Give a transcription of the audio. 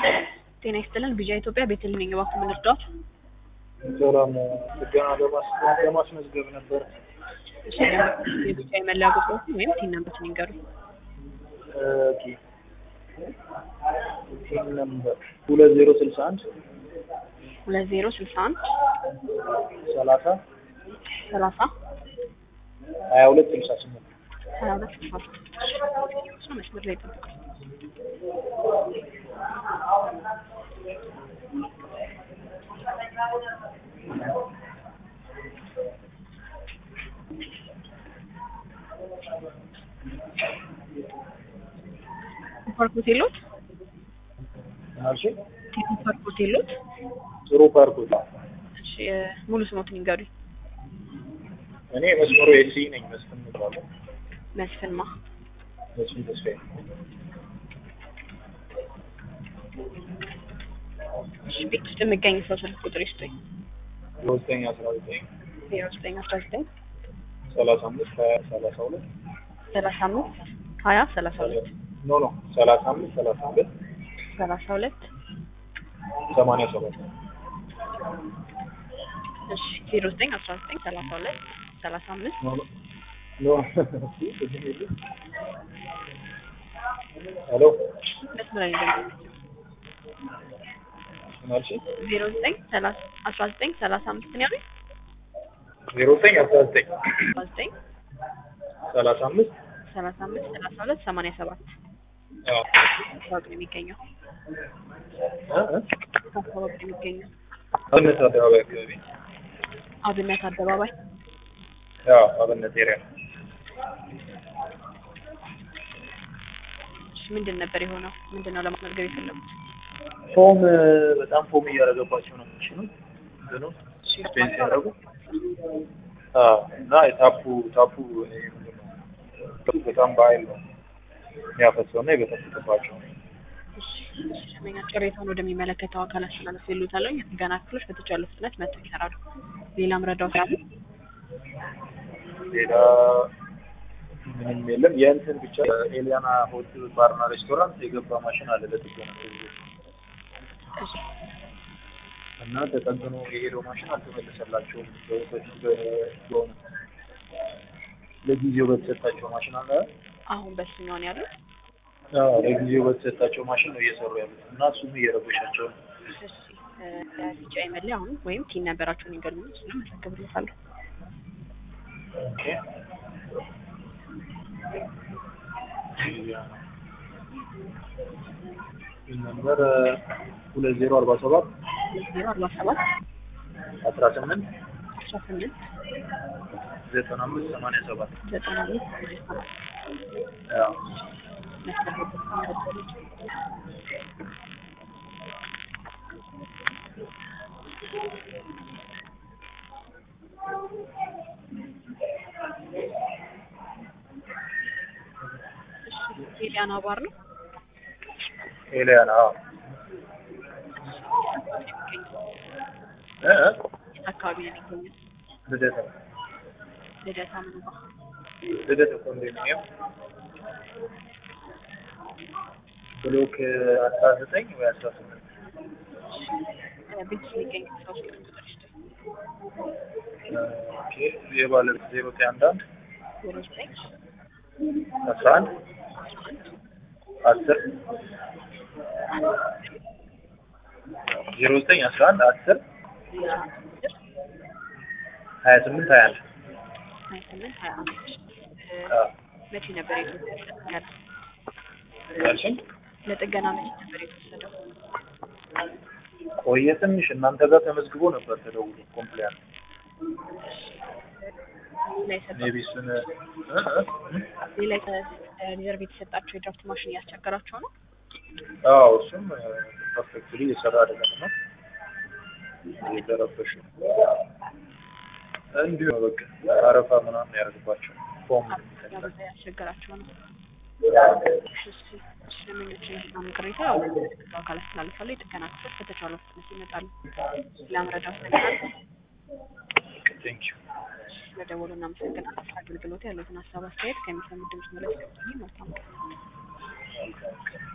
ጤና ይስጥልን ቢጃ ኢትዮጵያ ቤተልሔም ነኝ። እባክዎ ምን ልርዳዎት? ሰላም ጥገና ለማስ- ለማስመዝገብ ነበር። እሺ የቢጃ የመለያ ቁጥሮችን ወይም ቲን ነምበሮችን ይንገሩኝ። ኦኬ ቲም ነምበር ሁለት ዜሮ ስልሳ አንድ ሁለት ዜሮ ስልሳ አንድ ሰላሳ ሰላሳ ሀያ ሁለት ስልሳ ስምንት ሀያ ሁለት ስልሳ ስምንት መስመር ላይ ይጠብቃል። ፓርክ ሆቴሎት ናልሽ ቴክኖ ፓርክ ሆቴሎት ጥሩ ፓርኮች እሺ እ ሙሉ ስሞትን ይንገሩኝ። እኔ መስመሩ ኤሲ ነኝ መስፍን እባላለሁ መስፍንማ መስፍን ተስፋዬ እሺ ቤት ውስጥ የሚገኝ ሰው ስልክ ቁጥር ይስጡኝ። ዘጠኝ አስራ ዘጠኝ ዜሮ ዘጠኝ አስራ ዘጠኝ ሰላሳ አምስት ሀያ ሰላሳ ሁለት ሰላሳ አምስት ሀያ ሰላሳ ሁለት ኖ ኖ ሰላሳ አምስት ሰላሳ ሁለት ሰላሳ ሁለት ሰማንያ ሰባት እሺ ዜሮ ዘጠኝ አስራ ዘጠኝ ሰላሳ ሁለት ሰላሳ አምስት ኖ ኖ ሄሎ መስመር ላይ እንደሚገኝ ናልሽ ዜሮ ዘጠኝ ሰላሳ አስራ ዘጠኝ ሰላሳ አምስት ነው ያሉኝ ዜሮ ዘጠኝ አስራ ዘጠኝ አስራ ዘጠኝ ሰላሳ አምስት ሰላሳ አምስት ሰላሳ ሁለት ሰማንያ ሰባት አዎ አካባቢ ነው የሚገኘው እ እ አካባቢ ነው የሚገኘው አብነት አደባባይ አካባቢ አብነት አደባባይ ያው አብነት ኤሪያ ነው እሺ ምንድን ነበር የሆነው ምንድን ነው ለማስመዝገብ የፈለጉት ፎም በጣም ፎም እያደረገባቸው ነው ምንሽ ነው እንትኑ ስፔንስ ያደረጉ አዎ እና የታፑ ታፑ ይሄ ምንድን ነው በጣም በኃይል ነው የሚያፈሰው እና የበጠበጠባቸው እሺ እሺ ደንበኛ ቅሬታውን ወደሚመለከተው አካል አስተላለፍ ይሉታል የጥገና ክፍሎች በተቻለ ፍጥነት መጥተው ይሰራሉ ሌላም ረዳው ስላሉ ሌላ ምንም የለም የእንትን ብቻ ኤሊያና ሆቴል ባርና ሬስቶራንት የገባ ማሽን አለ ለጥገና እሺ እና ተጠግኖ የሄደው ማሽን አልተመለሰላቸውም በፊት በሆነ ለጊዜው በተሰጣቸው ማሽን አለ አሁን በስኛው ነው ያሉት አዎ ለጊዜው በተሰጣቸው ማሽን ነው እየሰሩ ያሉት እና እሱም እየረበሻቸው ነው እሺ እ ቢጫ የመለያ አሁን ወይም ቲን ነበራቸውን ይገሉኝ እሱንም መዘግብልታለሁ ኦኬ ነምበር ሁለት ዜሮ አርባ ሰባት ዜሮ አርባ ሰባት አስራ ስምንት አስራ ስምንት ዘጠና አምስት ሰማንያ ሰባት ዘጠና አምስት ሰማንያ ሰባት ያው መስመር ላይ ተቀምጠው እሺ ኤሊያና ባር ነው ኤሊያና አዎ እ እ የት አካባቢ ነው የሚገኘው ልደታ ልደታ ምን ባ ልደታ ኮንዶሚኒየም ብሎክ አስራ ዘጠኝ ወይ አስራ ስምንት ቤት ውስጥ የሚገኝ ሰው ስልክ ቁጥር ይስጡኝ ኦኬ የባለቤት ዜሮ ዘጠኝ አንድ አንድ ዜሮ ዘጠኝ አስራ አንድ አስር ዜሮ ዘጠኝ አስራ አንድ አስር ሀያ ስምንት ሀያ አንድ ሀያ ስምንት ሀያ አንድ አዎ መቼ ነበር የተወሰደው ያለ ያልሽኝ ለጥገና መቼ ነበር የተወሰደው ቆየ ትንሽ እናንተ ጋር ተመዝግቦ ነበር ተደውሎ ኮምፕሊያንት ሌላ የሰጠው ሜቢ እሱን እ እ ሌላ ሪዘርቭ የተሰጣቸው የድራፍት ማሽን እያስቸገራቸው ነው አዎ እሱም ፐርፌክትሊ የሰራ አይደለም ነው የተረበሹ እንዲሁ ነው በቃ አረፋ ምናምን ያደርግባቸው ፎም ያበዛ ያስቸገራቸው ነው ስለምኞችን በጣም ቅሬታ ያው ለሚመለከተው አካል አስተላልፋለሁ የጥገና ክፍሎች በተቻለው ፍጥነት ይመጣሉ ለመረዳት ነገር ቴንክ ዩ ስለደወሉ እናመሰግናለን ስለ አገልግሎት ያሉትን ሀሳብ አስተያየት ከሚሰሙ ድምጽ መለስ መልካም ቀን